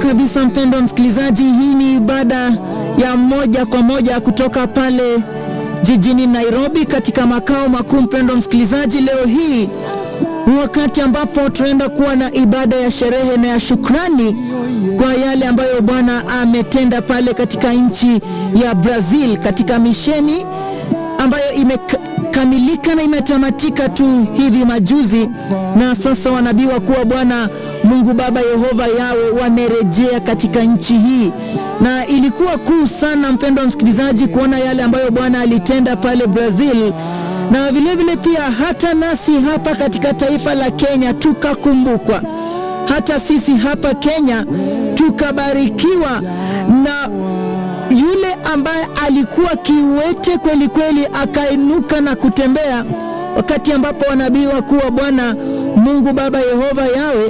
kabisa, mpendwa msikilizaji, hii ni ibada ya moja kwa moja kutoka pale jijini Nairobi katika makao makuu. Mpendwa msikilizaji, leo hii ni wakati ambapo tunaenda kuwa na ibada ya sherehe na ya shukrani kwa yale ambayo Bwana ametenda pale katika nchi ya Brazil katika misheni ambayo imekamilika na imetamatika tu hivi majuzi, na sasa wanabii wakuu wa Bwana Mungu Baba Yehova yawe wamerejea katika nchi hii, na ilikuwa kuu sana, mpendwa msikilizaji, kuona yale ambayo Bwana alitenda pale Brazil, na vilevile vile pia hata nasi hapa katika taifa la Kenya tukakumbukwa, hata sisi hapa Kenya tukabarikiwa na yule ambaye alikuwa kiwete kweli kweli akainuka na kutembea, wakati ambapo wanabii wakuu wa Bwana Mungu Baba Yehova yawe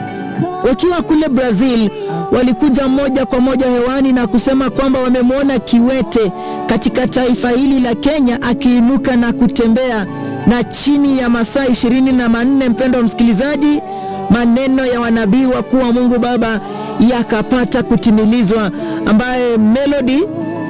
wakiwa kule Brazil walikuja moja kwa moja hewani na kusema kwamba wamemwona kiwete katika taifa hili la Kenya akiinuka na kutembea, na chini ya masaa ishirini na manne, mpendo wa msikilizaji, maneno ya wanabii wakuu wa Mungu Baba yakapata kutimilizwa, ambaye Melody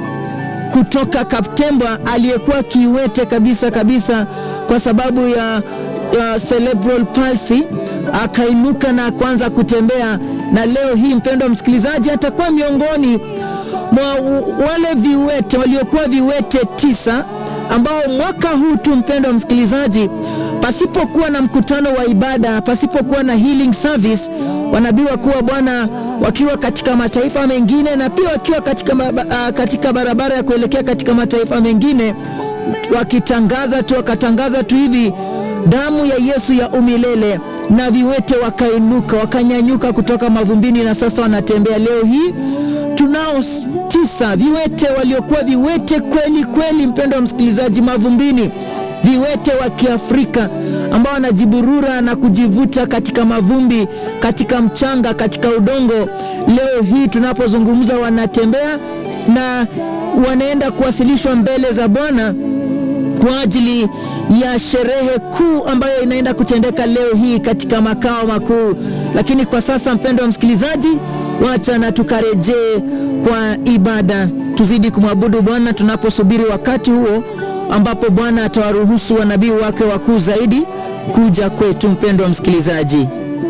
kutoka Kaptembwa aliyekuwa kiwete kabisa kabisa kwa sababu ya, ya cerebral palsy akainuka na kuanza kutembea, na leo hii mpendwa msikilizaji, atakuwa miongoni mwa wale viwete waliokuwa viwete tisa ambao mwaka huu tu mpendwa msikilizaji, pasipokuwa na mkutano wa ibada, pasipokuwa na healing service, wanabii wakuu wa Bwana wakiwa katika mataifa mengine na pia wakiwa katika, uh, katika barabara ya kuelekea katika mataifa mengine wakitangaza tu wakatangaza tu hivi damu ya Yesu ya umilele, na viwete wakainuka wakanyanyuka kutoka mavumbini na sasa wanatembea. Leo hii tunao tisa viwete waliokuwa viwete kweli kweli, mpendo wa msikilizaji, mavumbini, viwete wa Kiafrika ambao wanajiburura na kujivuta katika mavumbi, katika mchanga, katika udongo. Leo hii tunapozungumza, wanatembea na wanaenda kuwasilishwa mbele za Bwana kwa ajili ya sherehe kuu ambayo inaenda kutendeka leo hii katika makao makuu. Lakini kwa sasa, mpendo wa msikilizaji, wacha na tukarejee kwa ibada, tuzidi kumwabudu Bwana tunaposubiri wakati huo ambapo Bwana atawaruhusu wanabii wake wakuu zaidi kuja kwetu. Mpendo wa msikilizaji